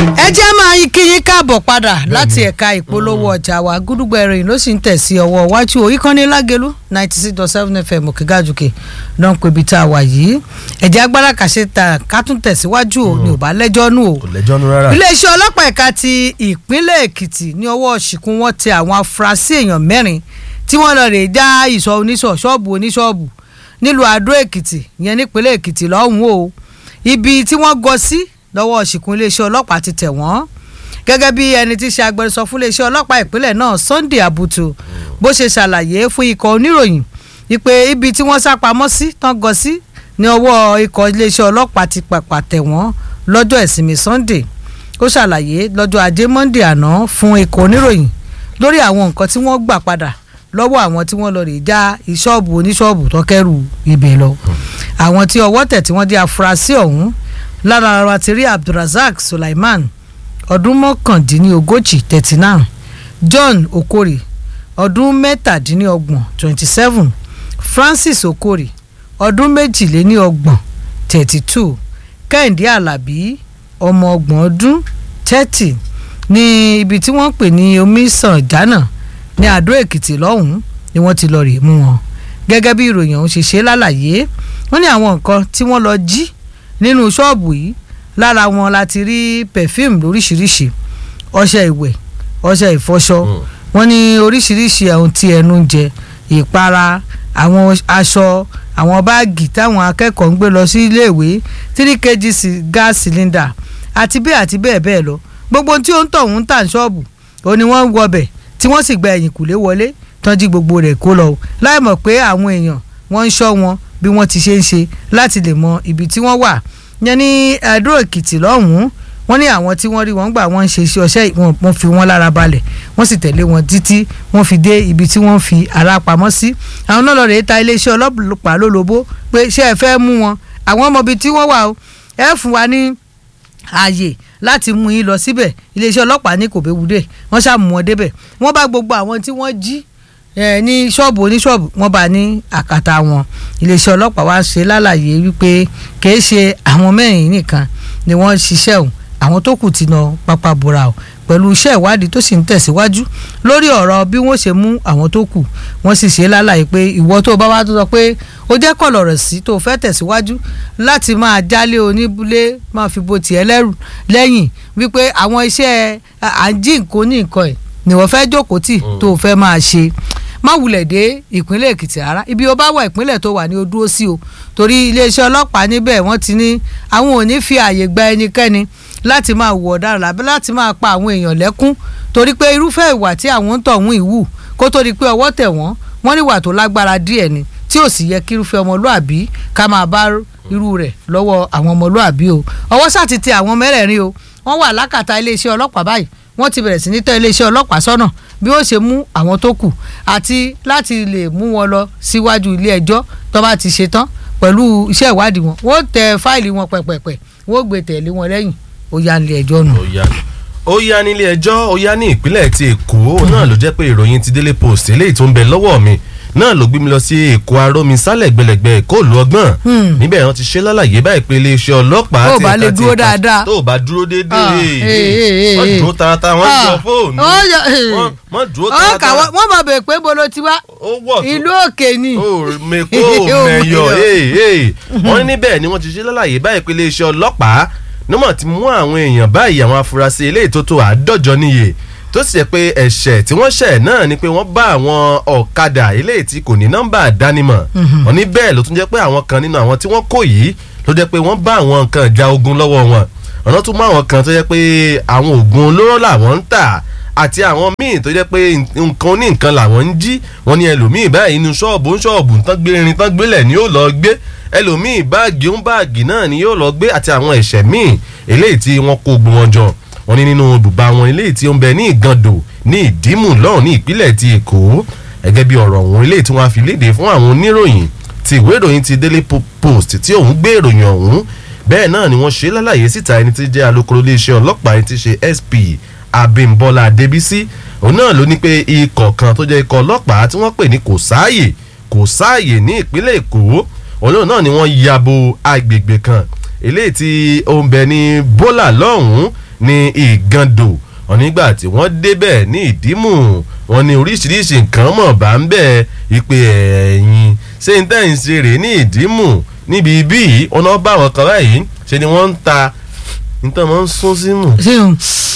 ẹ jẹ́ máa yín kí yín káàbọ̀ padà láti ẹ̀ka ìpolówó ọjà wa gúdúgbò ẹ̀rìn ló sì ń tẹ̀ sí ọwọ́ iwájú oríkànnì lágẹ̀lú ninety six dot seven fm òkègájùkè náà ń pè ibi tá a wà yìí ẹ̀jẹ̀ agbára kàṣe ta ká tún tẹ̀síwájú o ní ò bá lẹ́jọ́ nù o kò lẹ́jọ́ nu rárá. iléeṣẹ́ ọlọ́pàá ẹ̀ka ti ìpínlẹ̀ èkìtì ní ọwọ́ ṣìkún wọn tẹ àwọn afurasí èèyàn mẹ́rin tí wọ́n lọ rè já ìsọ̀ oníṣọ̀ ṣọ́ọ̀bù oníṣọ́ọ̀bù nílùú àdó èkìtì ìyẹn nípínlẹ̀ èkìtì lọ́hùn o ibi tí wọ́n gọ sí lọ́wọ́ ṣìkún iléeṣẹ́ ọlọ́pàá ti tẹ̀ wọ́n gẹ́gẹ́ bí ẹni tí í ṣe agbẹnusọ fún iléeṣẹ́ ọlọ́pàá ìpínlẹ̀ náà Sunday Abutu bó ṣe ṣàlàyé fún ikọ̀ oníròyìn wípé ibi tí wọ́n sá pamọ́ sí tán gọ sí ní ọwọ́ ikọ̀ iléeṣẹ́ ọlọ́pàá ti pàpà tẹ̀ wọ́n lọ́jọ́ ìsinmi Sunday ó ṣàlàyé lọ́jọ́ ajé Monday àná fún ikọ̀ oníròyìn lórí àwọn nǹkan tí wọ́n gbà padà lọ́wọ́ àwọn tí wọ́n lọ rè já ìṣọ́ọ̀bù oníṣọ́ọ̀bù tó kẹ́rù ibẹ̀ lọ àwọn tí ọwọ́ tẹ̀ tí wọ́n jẹ́ afurasí ọ̀hún lára wa ti rí Abdulrasaq Sulaiman ọdún mọ́kàndínlógójì thirty nine John Okori ọdún mẹ́tàdínlọ́gbọ̀n twenty seven Francis Okori ọdún méjìléníọgbọ̀n thirty two Kẹ́hìndé Àlàbí ọmọ ọgbọ̀n ọdún thirty ní ibi tí wọ́n pè ní omisan jana ní Àdó Èkìtì lọ́hùn-ún ni wọ́n ti lọ rè mú wọn gẹ́gẹ́ bí ìròyìn ọ̀hún ṣe ṣe lálàyé wọ́n ní àwọn nǹkan tí wọ́n lọ jí nínú ṣọ́ọ̀bù yìí lára wọn la ti rí perfume lóríṣiríṣi ọṣẹ ìwẹ̀ ọṣẹ ìfọṣọ wọ́n ní oríṣiríṣi ohun tí ẹnu ń jẹ ìpara àwọn aṣọ àwọn báàgì táwọn akẹ́kọ̀ọ́ ń gbé lọ sí iléèwé three kg gas cylinder àti bẹ́ẹ̀ àti bẹ́ẹ̀ bẹ́ẹ̀ lọ gbogbo tí ó ń tọ̀ ń tà ní ṣọ́ọ̀bù ó ní wọ́n ń wọbẹ̀ tí wọ́n sì gba ẹ̀yìn kùlé wọlé tán jí gbogbo rẹ̀ kó lọ láì mọ̀ pé àwọn èèyàn wọ́n ń ṣọ́ wọn bí wọ́n ti ṣe ń ṣe láti lè mọ ibi tí wọ́n wà yẹn ní Àdó Èkìtì lọ́hùn-ún wọ́n ní àwọn tí wọ́n rí wọn gbà wọ́n ń ṣe iṣẹ́ ọṣẹ́ wọ́n fi wọ́n lára balẹ̀ wọ́n sì tẹ̀lé wọn títí wọ́n fi dé ibi tí wọ́n fi ara pamọ́ sí àwọn náà lọ rèé ta iléeṣẹ́ ọlọ́pàá lólobó pé ṣé ẹ fẹ́ mú wọn àwọn ọmọ ibi tí wọ́n wà o ẹ fún wa ní ààyè láti mú yín lọ síbẹ̀ iléeṣẹ́ ọlọ́pàá ní kòbéwúdè wọ́n ṣàmú wọn débẹ̀ wọ́n bá gbogbo àwọn tí wọ́n jí ní ṣọ́ọ̀bù oníṣọ́ọ̀bù wọ́n bá ní àkàtà wọn iléeṣẹ́ ọlọ́pàá wá ṣe lálàyé wípé kìí ṣe àwọn mẹ́rin nìkan ni wọ́n ṣiṣẹ́ òun àwọn tó kù ti nà pápá bora o pẹ̀lú iṣẹ́ ìwádìí tó sì ń tẹ̀síwájú lórí ọ̀rọ̀ bí wọ́n ṣe mú àwọn tó kù wọ́n sì ṣe lálàyé pé ìwọ tó bá wá tó sọ pé ó jẹ́ kọ̀lọ̀ rẹ̀ sí tó fẹ́ tẹ̀síwájú láti máa jálé oníbulé máa fi bo tiẹ̀ lẹ́rù lẹ́yìn wípé àwọn iṣẹ́ à ń jí nǹkan ní nǹkan ẹ̀ ni wọ́n fẹ́ jókòó tì tó fẹ́ máa ṣe má wulẹ̀ dé ìpínlẹ̀ èkìtì rárá ibi ó bá wà ìpínlẹ̀ tó wà ní o dúró sí o torí iléeṣẹ́ ọlọ́pàá níbẹ̀ wọ́n ti ní àwọn ò ní fi àyè gba ẹnikẹ́ni láti máa wù ọ̀daràn lábẹ́ láti máa pa àwọn èèyàn lẹ́kún torí pé irúfẹ́ ìwà tí àwọn ń tọ̀hún ìwù kó tó di pé ọwọ́ tẹ̀ wọ́n wọ́n níwà tó lágbára díẹ̀ ni tí ò sì yẹ kí irúfẹ́ ọmọlúàbí ká máa bá irú rẹ̀ lọ́wọ́ àwọn ọmọlúàbí o ọwọ́ sá ti tẹ àwọn mẹ́rẹ̀ẹ̀rin o wọ́n wà lákàtà iléeṣẹ́ ọlọ́pàá báyìí wọ́n ti bẹ̀rẹ̀ sí ní tọ́ iléeṣẹ́ ọlọ́pàá sọ́nà bí ó ṣe mú àwọn tó kù àti láti lè mú wọn lọ síwájú ilé ẹjọ́ tó bá ti ṣe tán pẹ̀lú iṣẹ́ ìwádìí wọn wọ́n tẹ fáìlì wọn pẹ̀pẹ̀pẹ̀ wọ́n gbé tẹ̀lé wọn lẹ́yìn ó yá nílé ẹjọ́ nù. ó yá ó yá nílé ẹjọ́ ó yá ní ìpínlẹ̀ ti èkó náà ló jẹ́ pé ìròyìn ti Daily Post eléyìí tó ń bẹ lọ́wọ́ mi náà ló gbé mi lọ sí èkó arómi sálẹ̀ gbẹlẹ̀gbẹ èkó òlu ọgbọ́n níbẹ̀ wọ́n ti ṣe lálàyé báyìí pé iléeṣẹ́ ọlọ́pàá tó bá lè dúró dáadáa tó bá dúró déédéé wọ́n dúró tarata wọ́n jọ fóònù wọ́n dúró tarata wọ́n mọ̀ bẹ̀ pé bolo ti wá ìlú òkè ni mẹ́kó mẹ́yọ̀ wọ́n ní níbẹ̀ ni wọ́n ti ṣe lálàyé báyìí pé iléeṣẹ́ ọlọ́pàá nímọ̀ ti mú àwọn èèyàn báyìí àwọn afurasí eléyìí tó tó àádọ́jọ níye tó sì jẹ́ pé ẹ̀ṣẹ̀ tí wọ́n ṣẹ̀ náà ni pé wọ́n bá àwọn ọ̀kadà eléyìí tí kò ní nọ́mbà àdánimọ̀ wọ́n ní bẹ́ẹ̀ ló tún jẹ́ pé àwọn kan nínú àwọn tí wọ́n kó yìí ló jẹ́ pé wọ́n bá àwọn nǹkan ìjà ogun lọ́wọ́ wọn ọ̀nà tún mú àwọn kan tó jẹ́ pé àwọn oògùn olóró làwọn ń tà àti àwọn míì tó jẹ́ pé nǹkan ní nǹkan làwọn ń jí wọ́n ní ẹlòmíì báyìí inú ṣọ́ọ̀bù ń ṣọ́ọ̀bù tán gbé irin tán gbélẹ̀ ni yóò lọ gbé ẹlòmíì báàgì ń báàgì náà ni yóò lọ gbé àti àwọn ẹ̀ṣẹ̀ míì eléyìí tí wọ́n kó gbọ́n wọn jọ wọ́n ní nínú ibùba wọn eléyìí tí ó ń bẹ ní ìgàndò ní ìdímù lọ́hùn ní ìpínlẹ̀ ti èkó gẹ́gẹ́ bí ọ̀rọ̀ ọ̀hún eléyìí tí wọ́n á fi léde fún àwọn oníròyìn ti ìwé ìròyìn ti Daily Post tí òun gbé ìròyìn ọ̀hún bẹ́ẹ̀ náà ni wọ́n ṣe lálàyé síta ẹni tí jẹ́ alukoro iléeṣẹ́ ọlọ́pàá ẹni tí ṣe SP Abímbọ́lá Adébísí òun náà ló ní pé ikọ̀ kan tó jẹ́ ikọ̀ ọlọ́pàá tí wọ́n pè ní kò sáàyè kò sáàyè ní ìpínlẹ̀ èkó òun náà ni wọ́n yabo agbègbè kan eléyìí tí ó ń bẹ ní bólà lọ́hùn-ún ní ìgàndò wọn nígbà tí wọ́n débẹ̀ ní ìdímù wọn ní oríṣiríṣi nǹkan mọ̀ bá ń bẹ̀ ìpè ẹ̀yìn ṣé n tẹ́yìn ṣe rèé ní ìdímù níbi ibí yìí wọn náà bá wọn kan báyìí ṣe ni wọ́n ń ta nítorí wọ́n ń sún símù ṣé o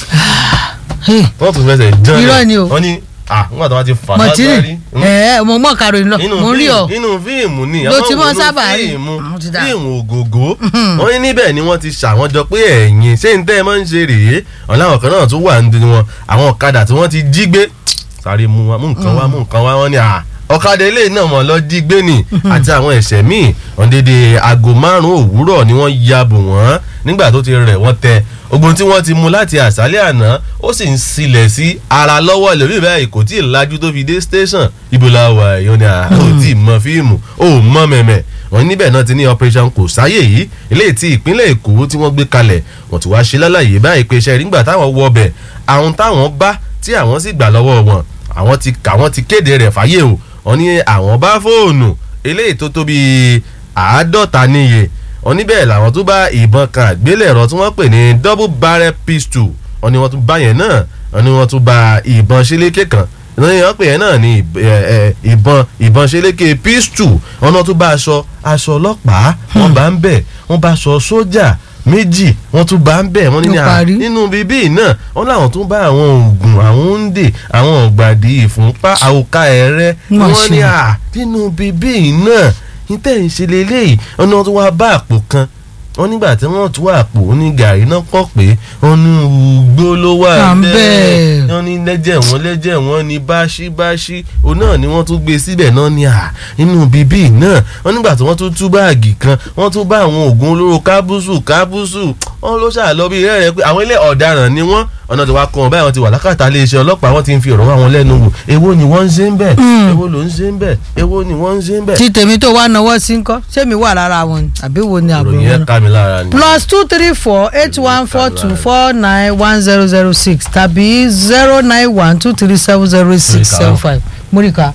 wọ́n tún fẹsẹ̀ jẹ́ Irọ́ ni o. wọ́n ní ah nígbà tí wọ́n ti fà mọ̀tínì lágbárí ẹ̀ mo mọ̀ karòyìn lọ nínú mo rí ọ fíìmù nínú fíìmù ni Ló àwọn ti mọ́ nínú sábà rí. fíìmù Àwọn ti dà. fíìmù ògògó wọ́n ní níbẹ̀ ni wọ́n ti ṣàwọn jọ pé ẹ̀yìn ṣé n tẹ́ ẹ máa ń ṣe rèé ọ̀n láwọn kan náà tún wà nínú wọn àwọn ọ̀kadà tí wọ́n ti jí gbé sáré mú wa mú nǹkan wá mú nǹkan wá wọ́n ní à ọ̀kadà eléyìí náà mọ̀ lọ jí gbé ni àti àwọn ẹ̀ṣẹ̀ míì wọ́n dédé aago márùn-ún òwúrọ̀ ni wọ́n ya bò wọ́n nígbà tó ti rẹ̀ wọ́n tẹ ogun tí wọ́n ti mú láti àṣálẹ̀ àná ó sì ń silẹ̀ sí ara lọ́wọ́ ẹlòmíì báyìí kò tí ì lajú tó fi dé station ibo la wà èèyàn ni à ó tí ì mọ fíìmù ó mọ mẹ̀mẹ̀ wọ́n níbẹ̀ náà ti ní operation kò sáyè yìí eléyìí tí ìpínlẹ̀ èkó tí wọ́n gbé kalẹ̀ wọ́n ti wá ṣe lálàyé báyìí pé iṣẹ́ nígbà táwọn wọ ọbẹ̀ àwọn táwọn bá tí àwọn sì gbà lọ́wọ́ wọn àwọn ti àwọn ti kéde rẹ̀ fáyé o wọ́n ní àwọn bá fóònù eléyìí tó tó bíi àádọ́ta níye wọ́n níbẹ̀ làwọn tó bá ìbọn kan àgbélẹ̀rọ tí wọ́n pè ní double barrel pistol wọ́n ní wọ́n tún bá yẹn náà wọ́n ní wọ́n tún bá ìbọn ṣeléke kan wọ́n ní wọ́n pè yẹn náà ní ìb- ẹ, ẹ, ìbọn ìbọn ṣeléke pistol wọ́n náà tún bá aṣọ aṣọ ọlọ́pàá wọ́n bá ń bẹ̀ wọ́n bá aṣọ sójà méjì wọ́n tún bá ń bẹ̀ wọ́n ní Ló ní à- parí. nínú bíbí náà wọ́n láwọn tún bá àwọn oògùn àwọn oúnjẹ àwọn ọ̀gbàdì ìfúnpá àwòká ẹ̀rẹ́ Má wọ́n ní ṣe. à nínú bíbí náà ní tẹ̀ ń ṣe leléyìí wọ́n ní wọ́n tún wá bá àpò kan wọ́n nígbà tí wọ́n tún àpò ní gàrí náà pọ̀ pé wọ́n ní ugbó ló wà À ń bẹ́ẹ̀ bẹ́ẹ̀. wọ́n ní lẹ́jẹ̀ wọ́n lẹ́jẹ̀ wọ́n ní báṣíbáṣí òun náà ni wọ́n tún gbé síbẹ̀ náà ní à nínú bíbí náà wọ́n nígbà tí wọ́n tún tú báàgì kan wọ́n tún bá àwọn oògùn olóró kábúsù kábúsù wọ́n ló ṣàlọ́ bí rẹ́rẹ́ pé àwọn ilé ọ̀daràn ni wọ́n ọ̀nà tí wàá kọ́ wọn báyìí wọ́n ti wà lákàtà iléeṣẹ́ ọlọ́pàá wọ́n ti ń fi ọ̀rọ̀ wá wọn lẹ́nu wò èwo ni wọ́n ń ṣe ń bẹ̀ èwo ló ń ṣe ń bẹ̀ èwo ni wọ́n ń ṣe ń bẹ̀. tí tèmi tó wá náwó sí ń kọ́ sẹ́mi wà lára wọn ni àbí wo ni àbúrò ìròyìn wọn yẹn ká mi lára ni. plus two three four eight one four two four nine one zero zero six tàbí zero nine one two three seven zero six seven five múríkà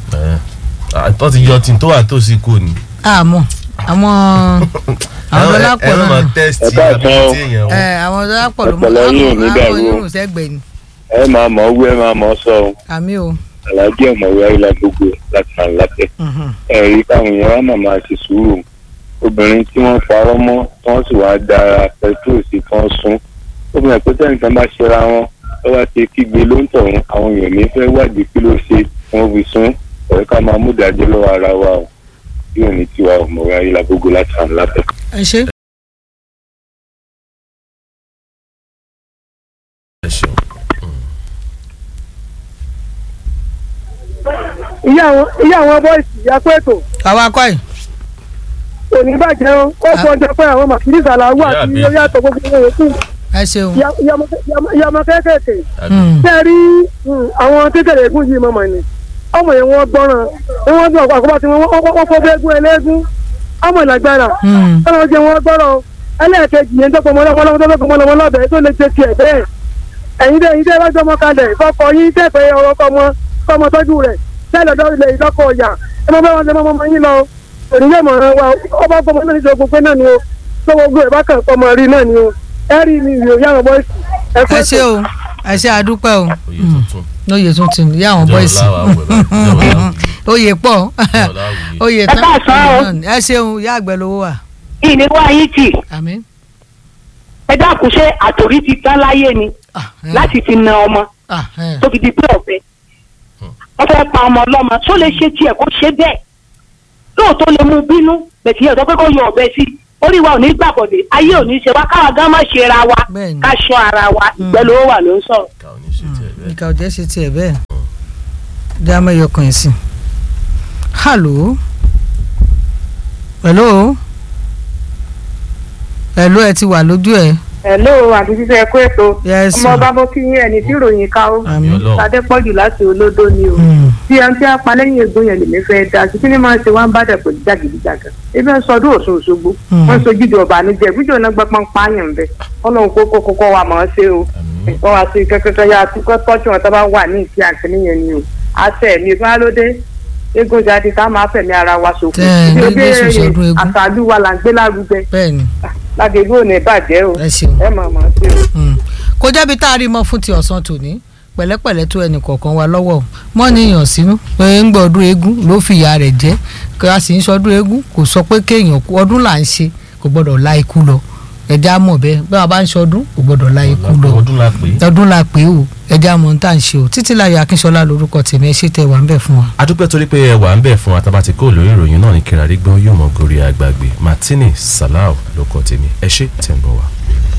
àtọ́ ti yọ tí tó wà tó sí kò ní. àmọ́ àwọn àwọn dọ́lápọ̀ ẹ má máa náà tẹ́sítì Ẹ káàsán àbí o. tí èèyàn wò. ẹ àwọn dọ́lápọ̀ ló mọ Ọpọlọ yín ò ní àwọn dàrú o. onírùn sẹ́gbẹ̀ẹ́ ni ẹ máa mọ̀ ọ́ wú ẹ máa mọ̀ ọ́ sọ ọ́ àmì o aláàjì ọ̀mọ̀wé ayélujára gbogbo láti máa látẹ̀. mhm. ẹ̀rí káwọn èèyàn wá màmá ṣe sùúrù obìnrin tí wọ́n parọ́ mọ́ tí wọ́n sì wáá dára pẹtrol sí tí wọ́n sún ó fi hàn pé tẹ́nìkan bá ṣera wọn tó bá ti kígbe ló ń tọ̀hún àwọn èèyàn ní fẹ́ wádìí kí ló ṣe tí wọ́n fi sún ọ̀rẹ́ ká máa mú ìdájọ́ lọ́wọ́ ara wa o bí òní tiwa ọ̀mọ̀wé ayélujára gbogbo láti máa látẹ̀. ẹ ṣe ẹ ṣeun. ìyá àwọn ìyá àwọn bọ́ìsì ìyá pẹ́ẹ́tò àwa kọ́ yìí òní bàjẹ́ o ó fọ ọjọ́ pé àwọn màkìrí ìsàlàwọ̀ Ìyá àti mi. orí àtọ̀ gbogbo wọn yòókù ẹ ṣeun ìyá- ìyá ọmọ kẹ- ìyá ọmọ- ìyá ọmọ kéékèèké Mm. tẹ́ ẹ rí mm, àwọn kékeré egún yìí mọ̀mọ́ ni ọmọ yẹn wọ́n gbọ́ràn ni wọ́n gbọ́ àkọ́bá tí wọ́n wọ́n wọ́n fọ́ fẹ́ẹ́gún ẹlẹ́gún ọmọ ìlàgbára Mm. ọmọ jẹ wọn gbọ́rọ̀ o. ẹlẹ́ẹ̀kejì yẹn tọ́pọ̀ mọ́lọ́mọ́ tó fẹ́ mọ́lọ́mọ́ lọ́bẹ̀ẹ́ tó lè ṣe tiẹ̀ bẹ́ẹ̀ ẹ̀yin dẹ́ ẹ̀yin dẹ́ bá jọmọ kalẹ̀ kọ́kọ́ yín tẹ̀pẹ́ ọ̀rọ̀ kọ́mọ kọ́mọ tọ́jú rẹ̀ tẹ́lẹ̀ dọ́ ilẹ̀ ìdọ́kọ̀ ọ̀yà ẹ mọ bẹ́ẹ̀ wọn ṣe mọ́ ọmọ yín lọ òní yóò mọ̀ ọ́n wa ọba gbọmọ náà ní ṣe gbogbo náà ni o tó gbogbo ẹ̀ bá kàn ọmọ rí náà ni o ẹ rí ni ìrìn òyà àwọn bọ́ìsì ẹ kú ẹ ètò. ṣe o ẹ ṣe àdúpẹ́ o oyè tuntun. lóye tún ti ìyá àwọn Jọ̀ọ́ bọ́ìsì láwa wẹ̀ báyìí, jọ̀ọ́ láwa wẹ̀. oyè pọ̀ Jọ̀ọ́ láwa wẹ̀. oyè Ẹ tán káàsán o. náà ni. ẹ ṣeun ìyá àgbẹ̀ lówó wà ìní wá yín tì àmín. ẹ dákun ṣé àtòrí ti tán láyé ni Ah, eh, láti fi na ọmọ ah, eh. tó fi di pé ọ̀fẹ́ wọ́n fẹ́ pa ọmọ ọlọ́mọ tó lè ṣe tiẹ̀ kó ṣe bẹ́ẹ̀ lóòótọ́ lè mú bínú bẹ̀tì yẹn sọ pé kó yọ ọ̀bẹ sí orí wa ò ní gbàbọ̀dé ayé ò ní ṣe wá káwa gán má ṣe ra wa Bẹ́ẹ̀ni. ká ṣọ́ ara wa ìgbẹ́ ló wà ló ń sọ̀rọ̀. ká ò ní ṣe tiẹ̀ bẹ́ẹ̀. nǹkan ọ̀jẹ̀ ṣe tiẹ̀ bẹ́ẹ̀ dá mẹ́yọ kan ẹ̀ sí. hallo hello hello ẹ ti wà lójú ẹ hello àti fífẹ́ ẹ̀kọ́ ètò Yes, ọmọ ma. ọba mo kí yín ẹni tí ìròyìn ká ó àmín. Ọlọ́run. adépọ̀jù láti olódó ni o Mm. tí ẹni tí a pa lẹ́yìn egbò yẹn lèmi fẹ́ da sí kí ni máa ń ṣe wá ń bá dẹ̀ pẹ̀lú jàgídíjàgan ebi ń sọdún Ọ̀ṣun Òṣogbo Mm. wọ́n ń sojú ìdí ọba níjẹ́ ìbújọ́ náà gbọ́pọ́n pààyàn bẹ́ẹ̀ ọlọ́run kó kó kó kó wa mọ̀ ọ́n ṣe o Àmín. wọ́n wá sí kẹ́kẹ́kẹ́ yá kó tọ́jú wọn tó bá wà ní ìkí àǹkíní yẹn ni o àṣẹ mi fún alóde eégún jáde ká máa fẹ̀mí ara wa ṣòfò Tẹ́ ẹ ní Ibi Jésù sọdún eégún. àṣàlù wa là ń gbé lárugẹ bẹ́ẹ̀ ni lágbègbè ò ní bàjẹ́ o ẹ ṣeun ẹ mọ̀ mọ̀ ṣe o. Mm. kó jẹ́bi tá a rí mọ́ fún ti ọ̀sán tòní pẹ̀lẹ́pẹ̀lẹ́ tó ẹnì kọ̀ọ̀kan wa lọ́wọ́ mọ́ níyàn sínú pé ń gbọ́ ọdún eégún ló fìyà rẹ̀ jẹ́ kí a sì ń sọdún eégún kò sọ pé kéèyàn kú ọdún là ń ṣe kò gbọ́dọ̀ la ikú lọ ẹja mọ̀ bẹ́ẹ̀ bí wọ́n bá ń sọdún kò gbọ́dọ̀ la ikú lọ ọdún la pè é. ọdún la pé o ẹja mọ̀ ń tà ń ṣe o títí láyọ̀ akínṣọlá lórúkọ tèmi ẹ ṣe tẹ wà ń bẹ̀ fún wa. adúpẹ́ torí pé ẹ wà ń bẹ̀ fún atabati kó lórí ìròyìn náà ní kíra rí gbọ́ yóò mọ gorí àgbàgbé martini salau ló kọ tèmi ẹ ṣé tẹ̀ ń bọ̀ wá.